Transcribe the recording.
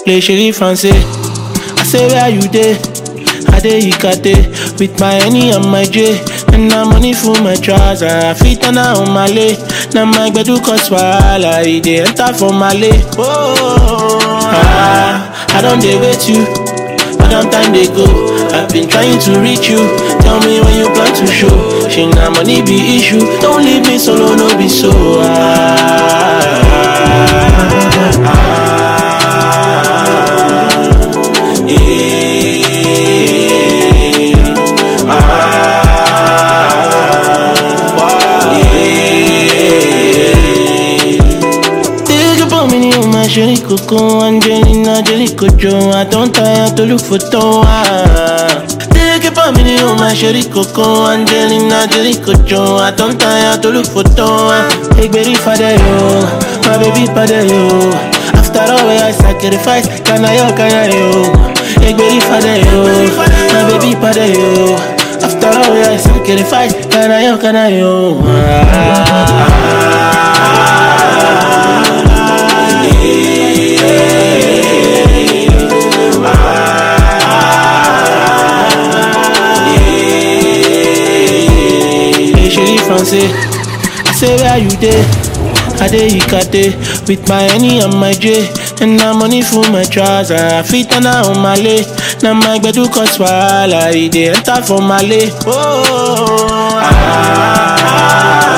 play chérie français. I say where you dey? I dey Ikate with my Henny and my J. And na money full my trouser. I fit turn on my lay. Now my gbedu cause wahala. E dey enter for my lay. Oh, ah, I don't dey wait you. But long time they go. I've been trying to reach you. Tell me when you plan to show. She na money be issue. Don't leave me solo, no be so. Ah, ah, ah, yeah, ah, yeah. Think about me, you my sherry coco, Angelina, Jelly Cojo. I don't tire to look for Toa. Think about me, you my sherry coco, Angelina, Jelly Cojo. I don't tire to look for Toa. Hey, baby, father, yo, my baby, father, yo. After all, where I sacrifice, can I, yo, can I, yo? Hey, baby, father, yo, my baby, father, yo. After all, where I sacrifice, can I, yo, can I, yo? Hey, chérie français, I say where you dey? I dey Ikate with my Henny and my J. And na money full my trouser. I fit turn on my lay. Now my gbedu cause wahala. E dey enter for my lay. Oh, ah, ah,